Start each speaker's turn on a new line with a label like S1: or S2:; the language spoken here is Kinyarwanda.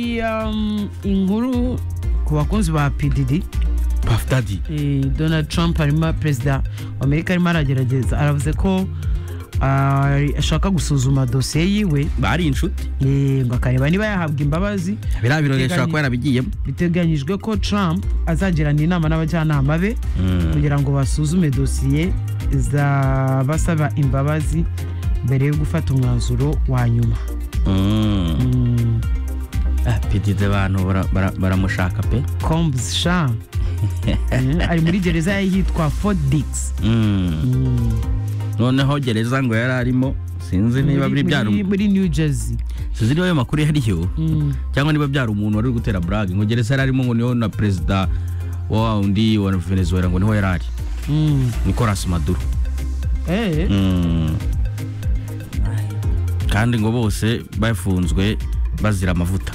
S1: Iya, mm, inkuru ku bakunzi ba pdd
S2: Puff Daddy
S1: eh, donald trump arimo perezida wa amerika arimo aragerageza aravuze ko ah, ashaka gusuzuma dosiye yiwe
S2: bari inshuti
S1: eh, ngo akareba niba yahabwa imbabazi
S2: biriya
S1: Biteganye-
S2: birori ashobora kuba yarabigiyemo
S1: biteganyijwe ko trump azagirana inama n'abajyanama be kugira ngo basuzume dosiye zabasaba imbabazi mbere yo gufata umwanzuro wa nyuma Mm,
S2: pidide abantu bara- bara- baramushaka pe
S1: combs sha Mm, ari muri gereza yitwa fort dix
S2: Mm.
S1: Mm.
S2: noneho gereza ngo yari arimo sinzi niba biri
S1: muri-
S2: byara
S1: muri- muri new jersey
S2: sinzi niba ayo makuru yariyo
S1: Mm.
S2: cyangwa niba byari umuntu wari uri gutera burage ngo gereza yari arimo ngo niho na perezida wa wundi wa venezuela ngo niho yari ari
S1: Mm.
S2: nicolas maduro
S1: Eh,
S2: Mm. kandi ngo bose bafunzwe bazira amavuta